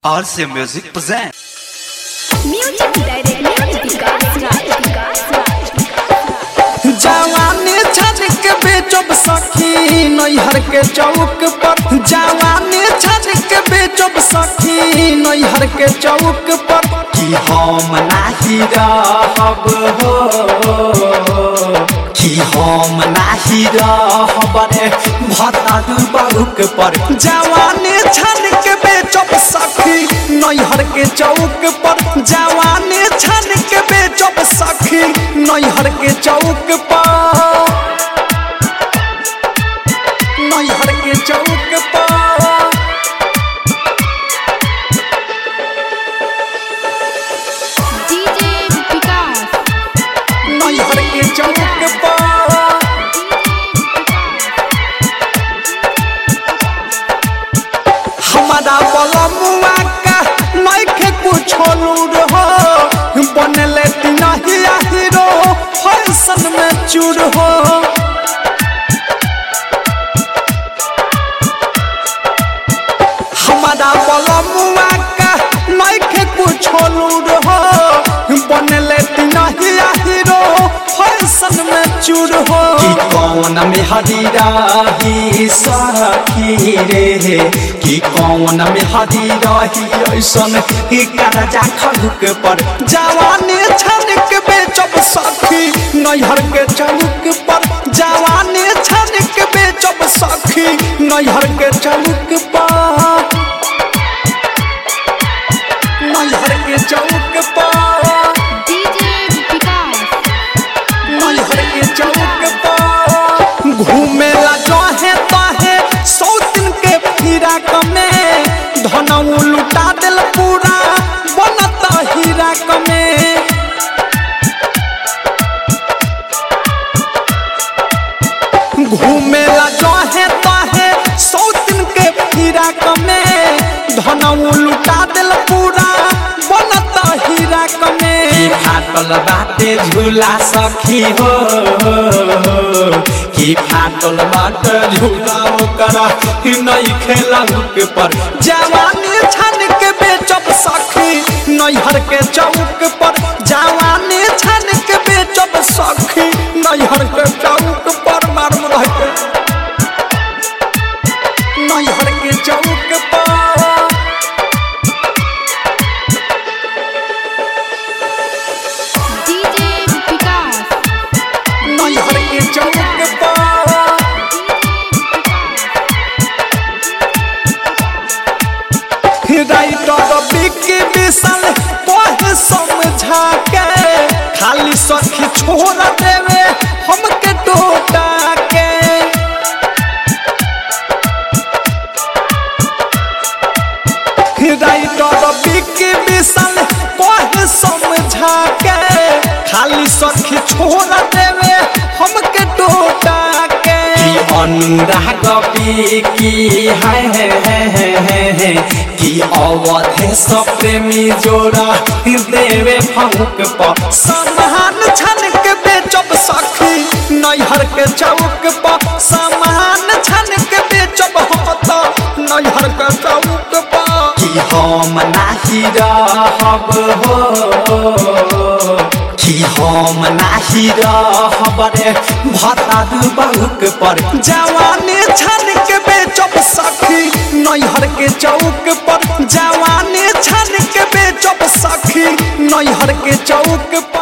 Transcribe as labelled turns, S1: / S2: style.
S1: RC Music presents.
S2: Music director विकास राज विकास राज
S3: जवानी छनक बेचब सखी नैहर के चौक पर जवानी छनक बेचब सखी नैहर के चौक पर कि हम नाही रहब हो कि हम नाही रहब रे भतारू बाबूक पर जवानी छनक बेचब सखी नैहर के चौक पर जवानी छनक बेचब सखी नैहर के चौक पर नैहर के चौक पर
S2: डीजे विकास
S3: नैहर के चौक पर हमारा बलमुआ का नइखे कुछो लूर हो बनले तिनहिया हीरो फैशन में चूर हो हमारा बलमुआ का नइखे कुछो लूर हो बनले तिनहिया हीरो फैशन में चूर हो कि कौन में हदीराही सखी रे कि कौन में हदीराही ऐसन कि करजा खलुक पर जवानी छनक बेचब सखी नैहर के चलुक पर जवानी छनक बेचब सखी नैहर के चलुक पर नैहर के चौक पर
S2: डीजे विकास
S3: नैहर के चौक पर घूमेला जहे तहे सौ दिन के फिरा कमे धनऊ लुटा दिल पूरा बनता हीरा कमे घूमेला जहे तहे सौ दिन के फिरा कमे धनऊ लुटा दिल पूरा बनता हीरा कमे फाटल बाटे झूला सखी हो कि फाटल बाटे झूला ओकर नहीं खेला हुक पर जवानी छन के बेचब सखी नैहर के चौक पर जवानी छन के बेचब सखी नैहर के चौक पर मारू रह के नैहर के चौक पर
S2: डीजे विकास
S3: नैहर के चौक पर राइटर बिक्की विशाल कहे समझा के खाली सखी छोड़ देवे हमके टोटा के राइटर बिक्की विशाल कहे समझा के खाली सखी छोड़ देवे हमके टोटा के अनुराग की है है है है है है कि अवधे सब प्रेमी जोड़ा देवे फंक पर समान छन के बेचब सखी नैहर के चौक पर समान छन के बेचब होता नैहर के चौक पर कि हम नाही रहब हो कि हम नाही रहब रे भतारू बहुक पर जवानी छन के बेचब सखी नैहर के चौक पर जवानी छन के बेचब सखी नैहर के चौक पर